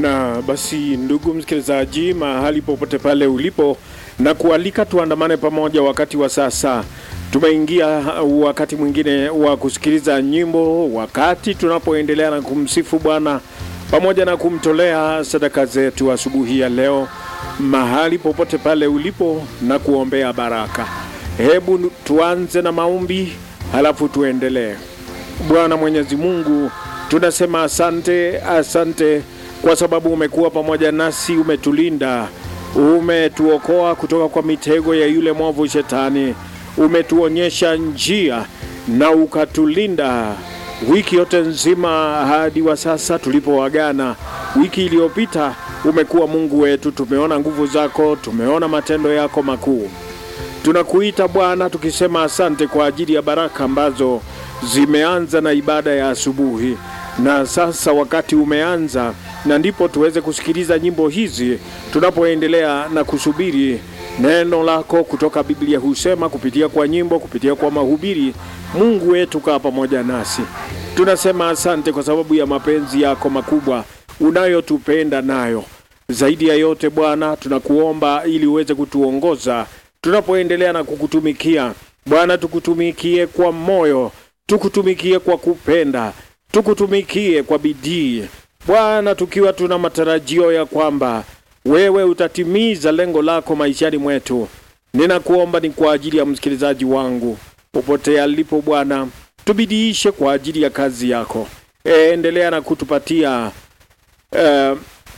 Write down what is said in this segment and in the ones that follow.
Na basi ndugu msikilizaji, mahali popote pale ulipo, na kualika tuandamane pamoja wakati wa sasa. Tumeingia wakati mwingine wa kusikiliza nyimbo, wakati tunapoendelea na kumsifu Bwana pamoja na kumtolea sadaka zetu asubuhi ya leo, mahali popote pale ulipo, na kuombea baraka. Hebu tuanze na maombi, halafu tuendelee. Bwana Mwenyezi Mungu, tunasema asante, asante kwa sababu umekuwa pamoja nasi, umetulinda, umetuokoa kutoka kwa mitego ya yule mwovu Shetani, umetuonyesha njia na ukatulinda wiki yote nzima hadi wa sasa tulipoagana. Wiki iliyopita umekuwa Mungu wetu, tumeona nguvu zako, tumeona matendo yako makuu. Tunakuita Bwana tukisema asante kwa ajili ya baraka ambazo zimeanza na ibada ya asubuhi, na sasa wakati umeanza, na ndipo tuweze kusikiliza nyimbo hizi tunapoendelea na kusubiri neno lako kutoka Biblia. Husema kupitia kwa nyimbo, kupitia kwa mahubiri. Mungu wetu, kaa pamoja nasi. Tunasema asante kwa sababu ya mapenzi yako makubwa unayotupenda nayo. Zaidi ya yote Bwana, tunakuomba ili uweze kutuongoza tunapoendelea na kukutumikia Bwana. Tukutumikie kwa moyo, tukutumikie kwa kupenda, tukutumikie kwa bidii Bwana, tukiwa tuna matarajio ya kwamba wewe utatimiza lengo lako maishani mwetu. Ninakuomba ni kwa ajili ya msikilizaji wangu popote alipo Bwana, tubidiishe kwa ajili ya kazi yako. Endelea na kutupatia uh,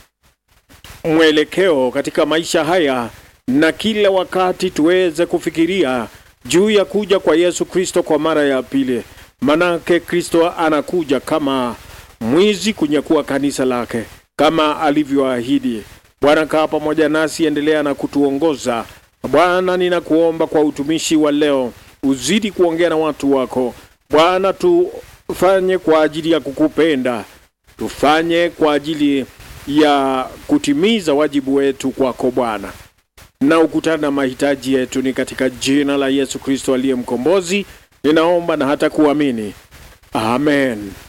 mwelekeo katika maisha haya, na kila wakati tuweze kufikiria juu ya kuja kwa Yesu Kristo kwa mara ya pili, manake Kristo anakuja kama mwizi kunyakua kanisa lake kama alivyoahidi. Bwana, kaa pamoja nasi, endelea na kutuongoza Bwana. Ninakuomba kwa utumishi wa leo, uzidi kuongea na watu wako Bwana. Tufanye kwa ajili ya kukupenda, tufanye kwa ajili ya kutimiza wajibu wetu kwako Bwana, na ukutana na mahitaji yetu. Ni katika jina la Yesu Kristo aliye mkombozi ninaomba na hata kuamini, amen.